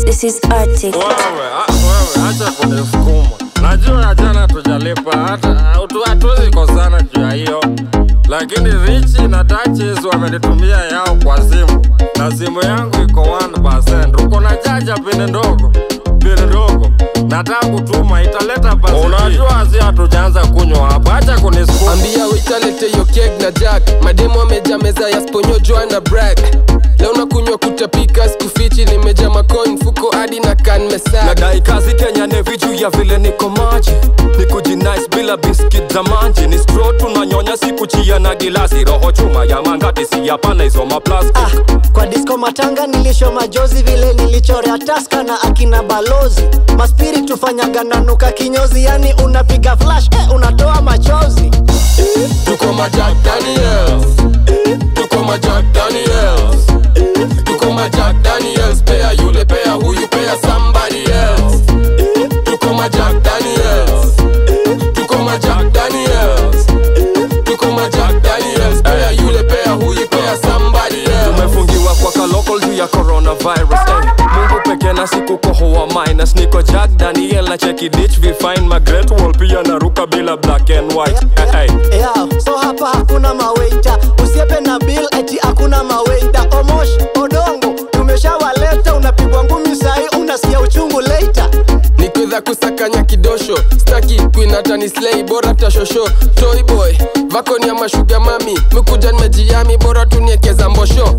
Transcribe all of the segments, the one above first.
This is Arctic. Wewe, a- wewe, acha kunisukuma. Najua jana tujalipa hata hatu- hatuwezi kosana juu ya hiyo, lakini Richi na Duchess wamenitumia yao kwa simu na simu yangu iko 1%. Uko na chaja pini ndogo pini ndogo, nataka kutuma italeta pasi. Unajua si hatujaanza kunywa hapa, acha kunisukuma. ambia witalete yo keg na jack mademu ameja meza ya sponyo joana brag leo nakunywa kutapika skufichi nimeja macoin mfuko hadi na kan mesak nadai kazi kenya nevi juu ya vile niko maji ni kujinice bila biskit za manji ni stro tunanyonya sikuchia na gilasi roho chuma ya mangati si hapana hizo maplastic Ah, kwa disco matanga nilisho majozi vile nilichorea taska na akina balozi maspiri tufanyaga nanuka kinyozi yani unapiga flash eh, unatoa machozi tuko majak daniels tuko majak daniels tuko majak daniels pea yule pea huyu pea somebody else tuko majak daniels tuko majak daniels tuko majak daniels pea yule pea huyu pea somebody else tumefungiwa kwa kalokol juu ya coronavirus eh. mungu peke na siku kohoa minus niko jack daniel na cheki ditch vifine my great wall pia naruka bila black and white eh, eh. yeah, so hapa hakuna maweita usiepe na bill eti hakuna maweita omosh odongo tumeshawaleta unapigwa ngumi sahi unasikia uchungu leita nikwedha kusakanya kidosho staki kuinatani slei bora tashosho toyboy vakoni ya mashuga mami mikuja nimejiami bora tuniekeza mbosho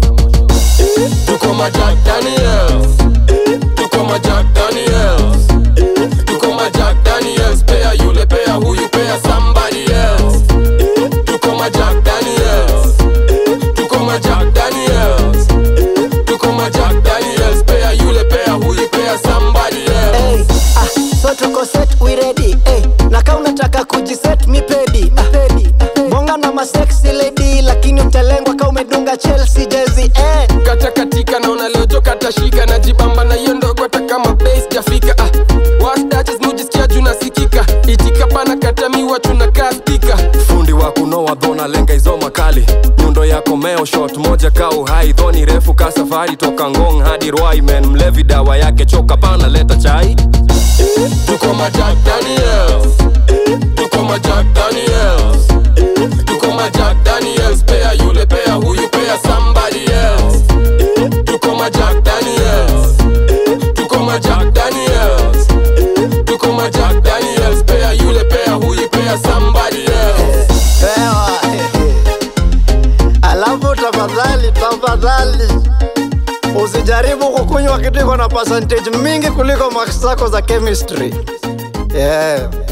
tuko majak daniels tuko majak daniels tuko majak daniels pea yule pea huyu pea somebody else tuko majak daniels tuko majak daniels tuko majak daniels pea yule pea huyu pea somebody else hey, ah, so tuko set we ready hey, na kaa unataka kujiset mi pedi ah, pedi bonga na masexy lady lakini utalengwa ka umedunga chelsea jezi eh. kata katika naona leo jo katashika najibamba na hiyo ndogo hata kama base jafika ah. wasdaches mujisikia juu nasikika itika pana katamiwa tunakaa spika fundi wa kunoa dhona lenga hizo makali nyundo yako meo shot moja ka uhai dhoni refu ka safari toka ngong hadi rwaimen mlevi dawa yake choka pana leta chai tuko majak daniels tuko majak daniels tuko majak daniels pea yule pea huyu pea somebody else tuko majak daniels tuko majak daniels tuko majak daniels pea yule pea huyu pea somebody else Ewa. alafu tafadhali tafadhali usijaribu kukunywa kitu iko na percentage mingi kuliko max zako za chemistry yeah.